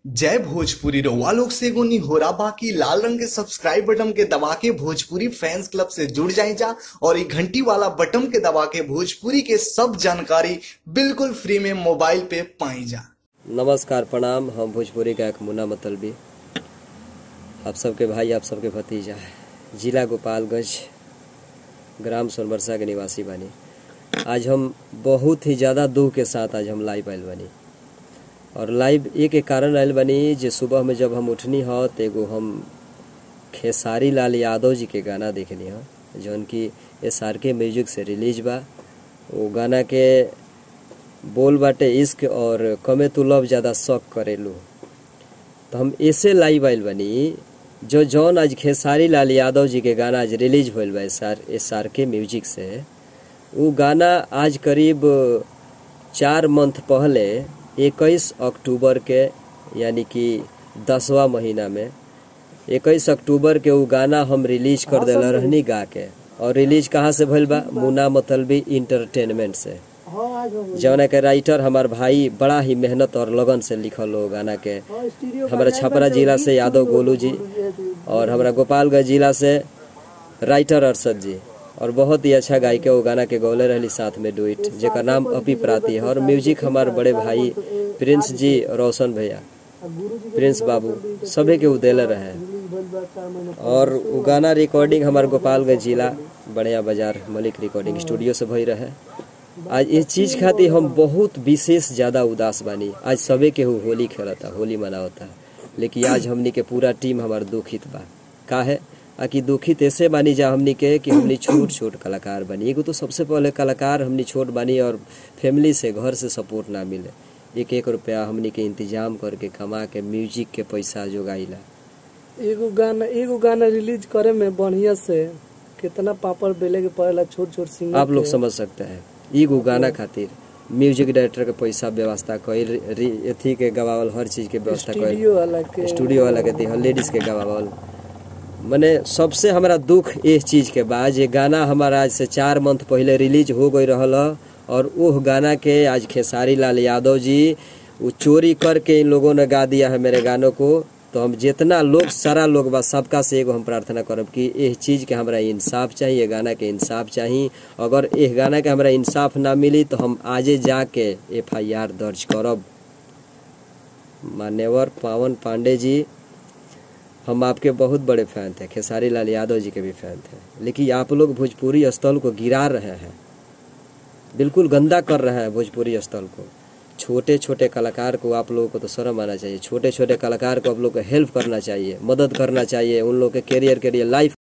जय भोजपुरी रउआ लोग से एगो निहोरा बाकी लाल रंग के सब्सक्राइब बटन के दबा के भोजपुरी फैंस क्लब से जुड़ जाए जा और ये घंटी वाला बटन के दबा के भोजपुरी के सब जानकारी बिल्कुल फ्री में मोबाइल पे पाई जा नमस्कार प्रणाम हम भोजपुरी गायक मुन्ना मतलबी आप सबके भाई आप सबके भतीजा जिला गोपालगंज ग्राम सोनबरसा के निवासी बानी आज हम बहुत ही ज़्यादा दुख के साथ आज हम लाइव आयल बानी और लाइव एक एक कारण आयल बानी जे सुबह में जब हम उठनी ह त एगो हम खेसारी लाल यादव जी के गाना देखनी ह जौन कि एस आर के म्यूजिक से रिलीज बा वो गाना के बोल बाटे इश्क और कमे तू लव ज़्यादा शौक करेलू तो हम ऐसे लाइव आइल बनी जो जौन आज खेसारी लाल यादव जी के गाना आज रिलीज भइल बा एस आर एस आर के म्यूजिक से वो गाना आज करीब चार मंथ पहले इक्कीस अक्टूबर के यानी कि दसवा महीना में इक्कीस अक्टूबर के वो गाना हम रिलीज कर दिला रहनी गा के और रिलीज कहाँ से भइल बा मुना मतलबी इंटरटेनमेंट से जौना के राइटर हमार भाई बड़ा ही मेहनत और लगन से लिखल हो गाना के हमारा छपरा जिला से यादव गोलू जी और हमारा गोपालगंज जिला से राइटर अरशद जी और बहुत ही अच्छा गायिका वो गाना के गौले रहली साथ में डुइट जेकर नाम अपी प्राती है और म्यूजिक हमार बड़े भाई प्रिंस जी रोशन भैया प्रिंस बाबू सभी के उ देले रहे और उ गाना रिकॉर्डिंग हमार गोपालगंज जिला बढ़िया बाजार मलिक रिकॉर्डिंग स्टूडियो से भई रहे आज ये चीज खातिर हम बहुत विशेष ज्यादा उदास बानी आज सबे के हु होली खेलता होली मनावता लेकिन आज हमनी के पूरा टीम हमार दुखित बा काहे आ कि दुखित ऐसे बानी जा हमनी के कि हमनी छोट छोट कलाकार बनी एगो तो सबसे पहले कलाकार हमनी छोट बानी और फैमिली से घर से सपोर्ट ना मिले एक एक रुपया हमनी के इंतजाम करके कमा के म्यूजिक के पैसा जोगाइला एगो गाना एगो गाना रिलीज करे में बढ़िया से कितना पापड़ बेले के पड़ेला छोट छोट सिंगर आप लोग समझ सकते हैं एगो गाना खातिर म्यूजिक डायरेक्टर के पैसा व्यवस्था कईल रि- अथी के गवावल हर चीज के व्यवस्था कईल स्टूडियो वाला के स्टूडियो वाला के दिहल लेडीज के गवावल मने सबसे हमरा दुख इस चीज के बा जे गाना हमारा आज से चार मंथ पहले रिलीज हो गई रहल ह, और उह गाना के आज खेसारी लाल यादव जी वो चोरी करके इन लोगों ने गा दिया है मेरे गानों को तो हम जितना लोग सारा लोग बा सबका से एगो हम प्रार्थना करब कि इस चीज के हमरा इंसाफ चाहिए ये गाना के इंसाफ चाहिए अगर इस गाना के हमरा इंसाफ ना मिली तो हम आजे जाके एफ आई आर दर्ज करब मान्यवर पावन पांडे जी हम आपके बहुत बड़े फैन थे खेसारी लाल यादव जी के भी फैन थे लेकिन आप लोग भोजपुरी स्थल को गिरा रहे हैं बिल्कुल गंदा कर रहे हैं भोजपुरी स्थल को छोटे छोटे कलाकार को आप लोगों को तो शर्म आना चाहिए छोटे छोटे कलाकार को आप लोग को हेल्प करना चाहिए मदद करना चाहिए उन लोग के कैरियर के लिए लाइफ